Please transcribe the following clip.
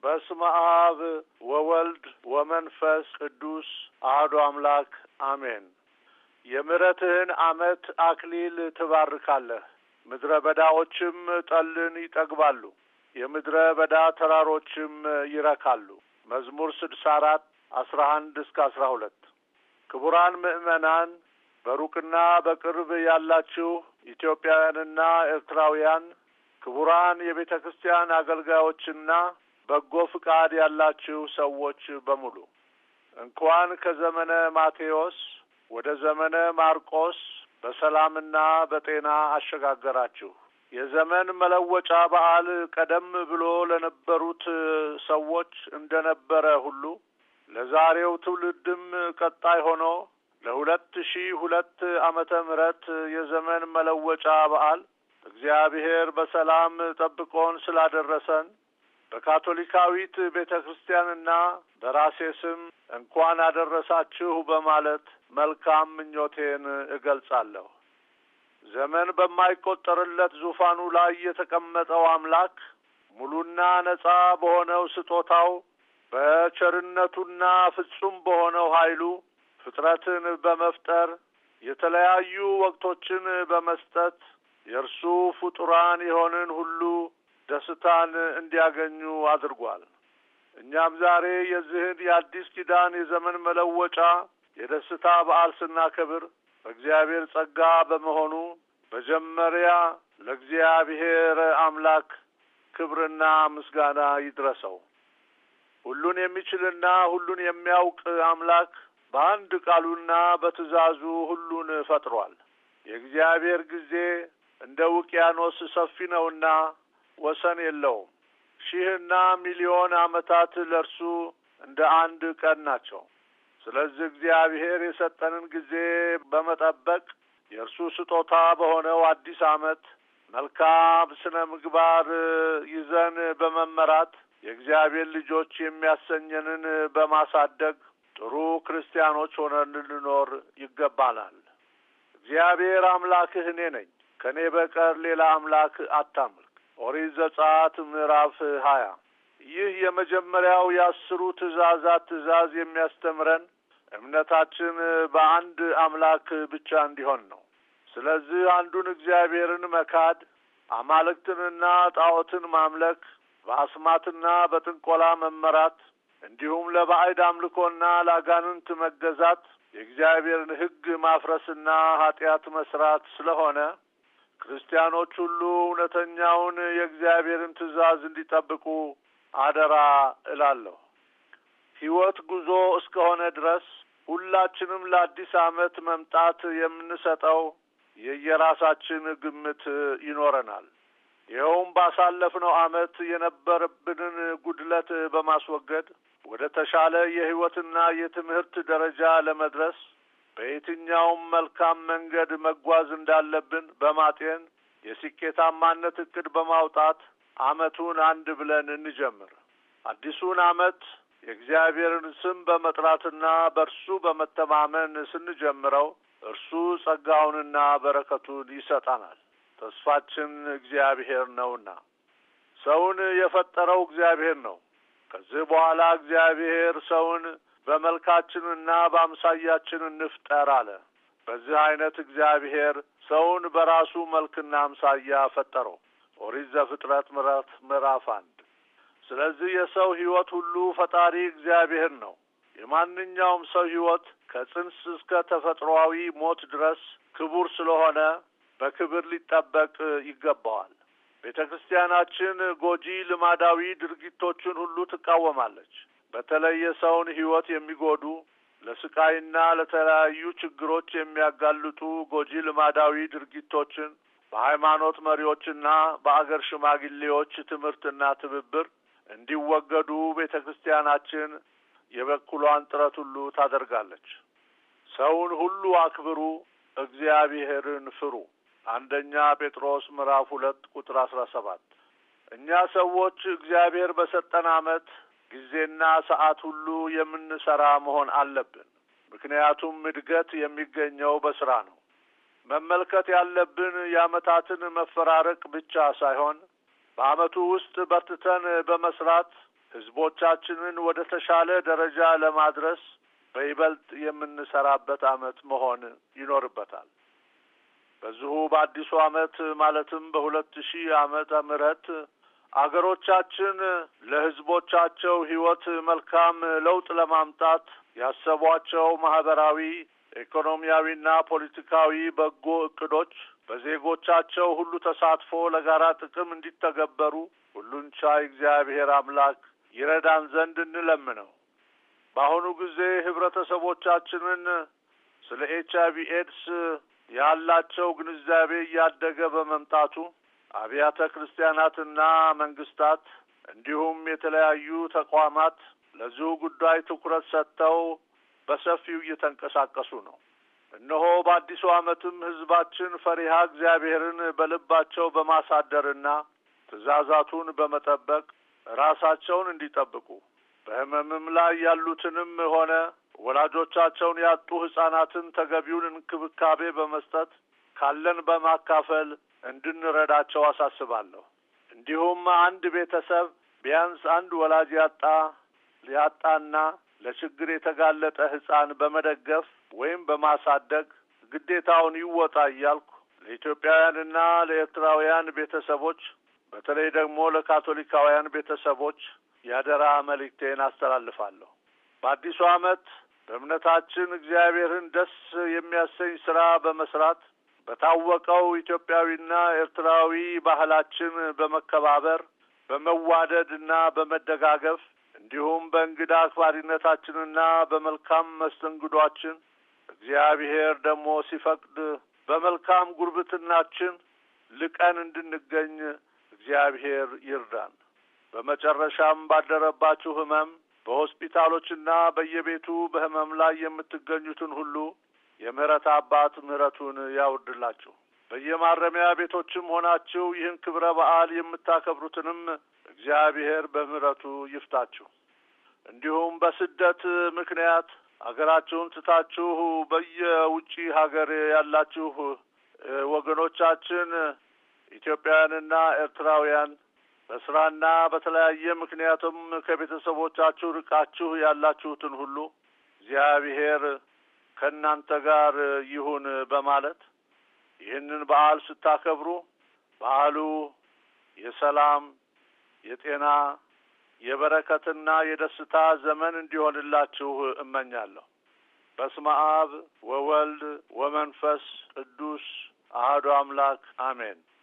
በስመ አብ ወወልድ ወመንፈስ ቅዱስ አህዶ አምላክ አሜን። የምሕረትህን ዓመት አክሊል ትባርካለህ፣ ምድረ በዳዎችም ጠልን ይጠግባሉ፣ የምድረ በዳ ተራሮችም ይረካሉ። መዝሙር ስድሳ አራት አስራ አንድ እስከ አስራ ሁለት ክቡራን ምዕመናን በሩቅና በቅርብ ያላችሁ ኢትዮጵያውያንና ኤርትራውያን ክቡራን የቤተ ክርስቲያን አገልጋዮችና በጎ ፍቃድ ያላችሁ ሰዎች በሙሉ እንኳን ከዘመነ ማቴዎስ ወደ ዘመነ ማርቆስ በሰላምና በጤና አሸጋገራችሁ። የዘመን መለወጫ በዓል ቀደም ብሎ ለነበሩት ሰዎች እንደነበረ ሁሉ ለዛሬው ትውልድም ቀጣይ ሆኖ ለሁለት ሺህ ሁለት ዓመተ ምህረት የዘመን መለወጫ በዓል እግዚአብሔር በሰላም ጠብቆን ስላደረሰን በካቶሊካዊት ቤተ ክርስቲያንና በራሴ ስም እንኳን አደረሳችሁ በማለት መልካም ምኞቴን እገልጻለሁ። ዘመን በማይቆጠርለት ዙፋኑ ላይ የተቀመጠው አምላክ ሙሉና ነጻ በሆነው ስጦታው በቸርነቱና ፍጹም በሆነው ኃይሉ ፍጥረትን በመፍጠር የተለያዩ ወቅቶችን በመስጠት የእርሱ ፍጡራን የሆንን ሁሉ ደስታን እንዲያገኙ አድርጓል። እኛም ዛሬ የዚህን የአዲስ ኪዳን የዘመን መለወጫ የደስታ በዓል ስናከብር በእግዚአብሔር ጸጋ በመሆኑ መጀመሪያ ለእግዚአብሔር አምላክ ክብርና ምስጋና ይድረሰው። ሁሉን የሚችልና ሁሉን የሚያውቅ አምላክ በአንድ ቃሉና በትእዛዙ ሁሉን ፈጥሯል። የእግዚአብሔር ጊዜ እንደ ውቅያኖስ ሰፊ ነውና ወሰን የለውም። ሺህና ሚሊዮን ዓመታት ለእርሱ እንደ አንድ ቀን ናቸው። ስለዚህ እግዚአብሔር የሰጠንን ጊዜ በመጠበቅ የእርሱ ስጦታ በሆነው አዲስ ዓመት መልካም ስነ ምግባር ይዘን በመመራት የእግዚአብሔር ልጆች የሚያሰኘንን በማሳደግ ጥሩ ክርስቲያኖች ሆነን ልንኖር ይገባናል። እግዚአብሔር አምላክህ እኔ ነኝ፣ ከእኔ በቀር ሌላ አምላክ አታምልክ። ኦሪት ዘጸአት ምዕራፍ ሀያ ይህ የመጀመሪያው የአስሩ ትእዛዛት ትእዛዝ የሚያስተምረን እምነታችን በአንድ አምላክ ብቻ እንዲሆን ነው። ስለዚህ አንዱን እግዚአብሔርን መካድ፣ አማልክትንና ጣዖትን ማምለክ፣ በአስማትና በጥንቆላ መመራት እንዲሁም ለባዕድ አምልኮና ለአጋንንት መገዛት የእግዚአብሔርን ሕግ ማፍረስና ኃጢአት መስራት ስለሆነ ክርስቲያኖች ሁሉ እውነተኛውን የእግዚአብሔርን ትእዛዝ እንዲጠብቁ አደራ እላለሁ። ሕይወት ጉዞ እስከሆነ ድረስ ሁላችንም ለአዲስ ዓመት መምጣት የምንሰጠው የየራሳችን ግምት ይኖረናል። ይኸውም ባሳለፍነው ዓመት የነበረብንን ጉድለት በማስወገድ ወደ ተሻለ የሕይወትና የትምህርት ደረጃ ለመድረስ በየትኛውም መልካም መንገድ መጓዝ እንዳለብን በማጤን የስኬታማነት እቅድ በማውጣት ዓመቱን አንድ ብለን እንጀምር። አዲሱን ዓመት የእግዚአብሔርን ስም በመጥራትና በእርሱ በመተማመን ስንጀምረው እርሱ ጸጋውንና በረከቱን ይሰጠናል። ተስፋችን እግዚአብሔር ነውና ሰውን የፈጠረው እግዚአብሔር ነው። ከዚህ በኋላ እግዚአብሔር ሰውን በመልካችንና በአምሳያችን እንፍጠር አለ። በዚህ አይነት እግዚአብሔር ሰውን በራሱ መልክና አምሳያ ፈጠረው። ኦሪት ዘፍጥረት ምዕራፍ ምዕራፍ አንድ ስለዚህ የሰው ሕይወት ሁሉ ፈጣሪ እግዚአብሔር ነው። የማንኛውም ሰው ሕይወት ከጽንስ እስከ ተፈጥሮአዊ ሞት ድረስ ክቡር ስለሆነ በክብር ሊጠበቅ ይገባዋል። ቤተ ክርስቲያናችን ጎጂ ልማዳዊ ድርጊቶችን ሁሉ ትቃወማለች። በተለይ የሰውን ሕይወት የሚጎዱ ለስቃይና ለተለያዩ ችግሮች የሚያጋልጡ ጎጂ ልማዳዊ ድርጊቶችን በሃይማኖት መሪዎችና በአገር ሽማግሌዎች ትምህርትና ትብብር እንዲወገዱ ቤተ ክርስቲያናችን የበኩሏን ጥረት ሁሉ ታደርጋለች። ሰውን ሁሉ አክብሩ፣ እግዚአብሔርን ፍሩ። አንደኛ ጴጥሮስ ምዕራፍ ሁለት ቁጥር አስራ ሰባት እኛ ሰዎች እግዚአብሔር በሰጠን ዓመት ጊዜና ሰዓት ሁሉ የምንሰራ መሆን አለብን። ምክንያቱም እድገት የሚገኘው በስራ ነው። መመልከት ያለብን የዓመታትን መፈራረቅ ብቻ ሳይሆን በዓመቱ ውስጥ በርትተን በመስራት ሕዝቦቻችንን ወደ ተሻለ ደረጃ ለማድረስ በይበልጥ የምንሰራበት ዓመት መሆን ይኖርበታል። በዚሁ በአዲሱ ዓመት ማለትም በሁለት ሺህ ዓመተ ምህረት አገሮቻችን ለሕዝቦቻቸው ሕይወት መልካም ለውጥ ለማምጣት ያሰቧቸው ማህበራዊ፣ ኢኮኖሚያዊና ፖለቲካዊ በጎ እቅዶች በዜጎቻቸው ሁሉ ተሳትፎ ለጋራ ጥቅም እንዲተገበሩ ሁሉን ቻይ እግዚአብሔር አምላክ ይረዳን ዘንድ እንለምነው። በአሁኑ ጊዜ ህብረተሰቦቻችንን ስለ ኤች አይቪ ኤድስ ያላቸው ግንዛቤ እያደገ በመምጣቱ አብያተ ክርስቲያናትና መንግስታት እንዲሁም የተለያዩ ተቋማት ለዚሁ ጉዳይ ትኩረት ሰጥተው በሰፊው እየተንቀሳቀሱ ነው። እነሆ በአዲሱ ዓመትም ህዝባችን ፈሪሃ እግዚአብሔርን በልባቸው በማሳደርና ትእዛዛቱን በመጠበቅ ራሳቸውን እንዲጠብቁ በህመምም ላይ ያሉትንም ሆነ ወላጆቻቸውን ያጡ ህጻናትን ተገቢውን እንክብካቤ በመስጠት ካለን በማካፈል እንድንረዳቸው አሳስባለሁ። እንዲሁም አንድ ቤተሰብ ቢያንስ አንድ ወላጅ ያጣ ያጣና ለችግር የተጋለጠ ህጻን በመደገፍ ወይም በማሳደግ ግዴታውን ይወጣ እያልኩ ለኢትዮጵያውያንና ለኤርትራውያን ቤተሰቦች በተለይ ደግሞ ለካቶሊካውያን ቤተሰቦች ያደራ መልእክቴን አስተላልፋለሁ። በአዲሱ ዓመት በእምነታችን እግዚአብሔርን ደስ የሚያሰኝ ስራ በመስራት በታወቀው ኢትዮጵያዊና ኤርትራዊ ባህላችን በመከባበር በመዋደድና በመደጋገፍ እንዲሁም በእንግዳ አክባሪነታችንና በመልካም መስተንግዷችን እግዚአብሔር ደግሞ ሲፈቅድ በመልካም ጉርብትናችን ልቀን እንድንገኝ እግዚአብሔር ይርዳን። በመጨረሻም ባደረባችሁ ህመም በሆስፒታሎችና በየቤቱ በህመም ላይ የምትገኙትን ሁሉ የምህረት አባት ምህረቱን ያውርድላችሁ። በየማረሚያ ቤቶችም ሆናችሁ ይህን ክብረ በዓል የምታከብሩትንም እግዚአብሔር በምህረቱ ይፍታችሁ። እንዲሁም በስደት ምክንያት አገራችሁን ትታችሁ በየውጪ ሀገር ያላችሁ ወገኖቻችን ኢትዮጵያውያንና ኤርትራውያን በስራና በተለያየ ምክንያቱም ከቤተሰቦቻችሁ ርቃችሁ ያላችሁትን ሁሉ እግዚአብሔር ከእናንተ ጋር ይሁን በማለት ይህንን በዓል ስታከብሩ በዓሉ የሰላም፣ የጤና፣ የበረከትና የደስታ ዘመን እንዲሆንላችሁ እመኛለሁ። በስመ አብ ወወልድ ወመንፈስ ቅዱስ አሐዱ አምላክ አሜን።